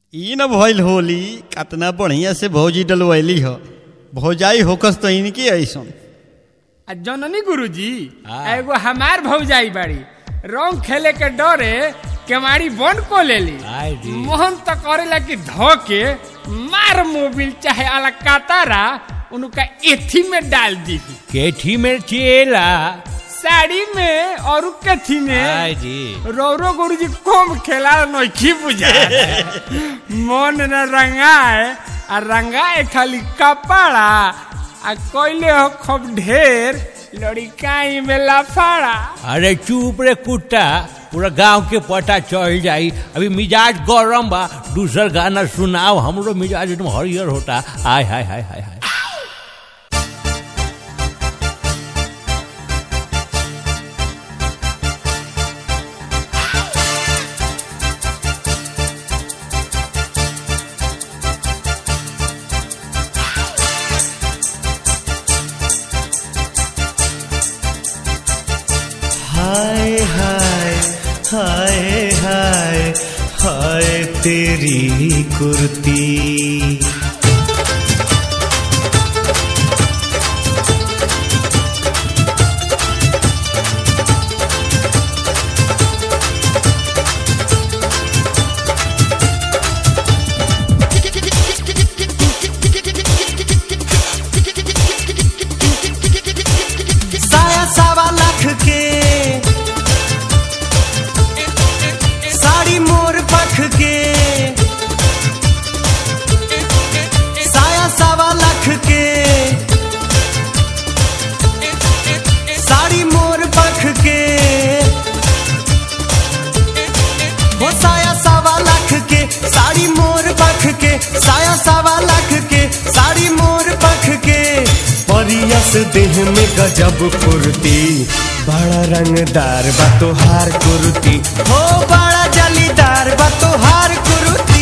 ई न भइल होली कतना बढ़िया से भौजी डलवैली ह भौजाई होकस तो इनकी ऐसन आ जननी गुरुजी हाँ। एगो हमार भौजाई बाड़ी रंग खेले के डरे केवाड़ी बंद को लेली आय दी। मोहन तो करेला कि धो के मार मोबिल चाहे अलकातारा उनका एथी में डाल दी केठी में चेला साड़ी में और कथी में आय जी रौरो गुरुजी कम खेला नोखी बुझा मन न रंगाए आ रंगाए खाली कपड़ा आ कोइले हो खूब ढेर लड़िकाई में लफाड़ा अरे चुप रे कुत्ता पूरा गांव के पता चल जाई अभी मिजाज गरम बा दूसर गाना सुनाओ हमरो मिजाज एकदम हरियर होता आय हाय हाय हाय हाय हाय हाय हाय हाय हाय तेरी कुर्ती साया सावा लाख के साड़ी मोर पख के साया सावा लाख के साड़ी मोर पख के वो साया सावा लाख के साड़ी मोर पख के साया सावा लाख के साड़ी मोर पख के परियस देह में गजब फुर्ती बड़ा रंगदार बा तोहार कुर्ती हो बड़ा जलीदार बा तोहार कुर्ती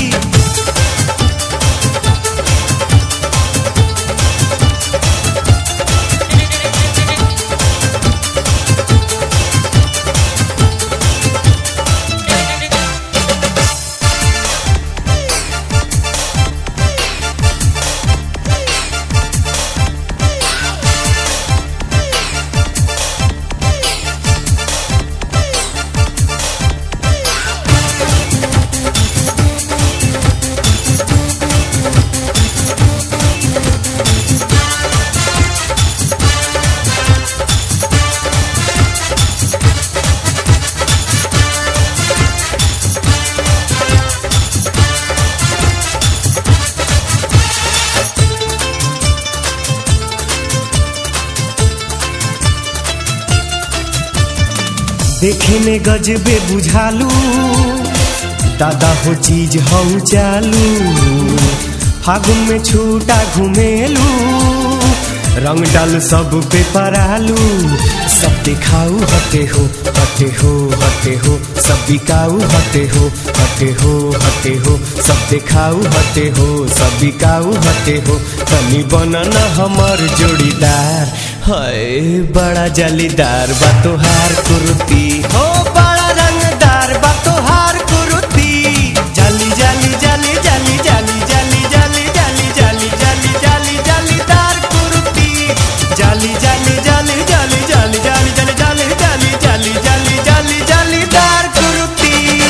देखे में गजबे बुझालू दादा हो चीज हऊ चालू फागुन में छूटा घुमेलू रंग डाल सब पे परालू सब दिखाऊ हटे हो हटे हो हटे हो सब बिकाऊ हटे हो हटे हो हटे हो सब दिखाऊ हटे हो सब बिकाऊ हटे हो तनी बनना हमर जोड़ीदार हाय बड़ा जलीदार बा तोहार कुर्ती हो बड़ा रंगदार बा तोहार कुर्ती जाली जाली जाली जाली जाली जाली जाली जाली जाली जाली जाली जालीदार कुर्ती जाली जाली जाली जाली जाली जाली जाली जाली जाली जाली जाली जाली जालीदार कुर्ती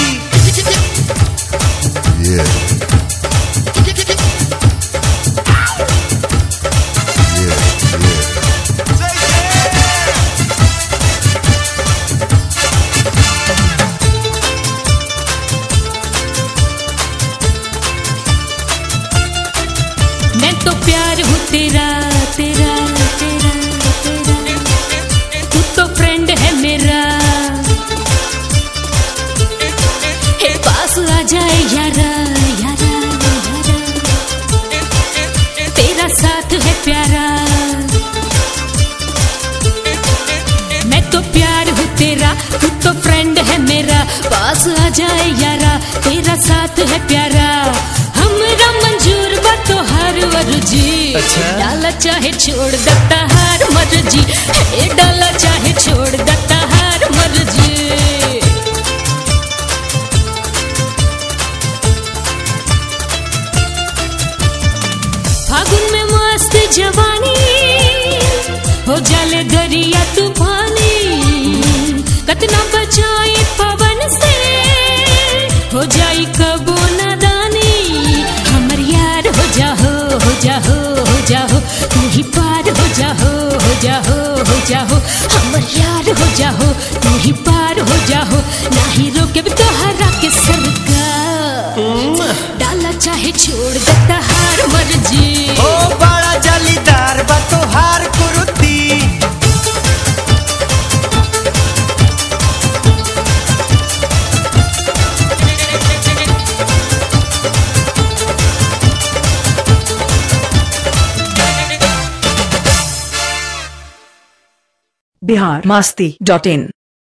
Yeah. Yeah, yeah. मैं तो प्यार हूँ तेरा तेरा तेरा तेरा तू तो फ्रेंड है मेरा हे पास आ जाए यारा यारा यारा तेरा साथ है प्यारा मैं तो प्यार हूँ तेरा तू तो फ्रेंड है मेरा पास आ जाए यारा तेरा साथ है प्यारा हमरा मंजूर बा तो हर मर्जी अच्छा। डाला चाहे छोड़ देता हर मर्जी हे डाला चाहे छोड़ देता हर मर्जी जाए पवन से हो जाई कबो नादानी हमर यार हो जाहो हो जाहो हो जाहो तू ही पार हो जाहो हो जाहो हो जाहो हमर यार हो जाहो तू ही पार हो जाहो नाही रोके भी तोहरा के सरकार डाला चाहे छोड़ देता हार मर्जी ओ बड़ा जलीदार बा तोहार कुरुती बिहार मस्ती डॉट इन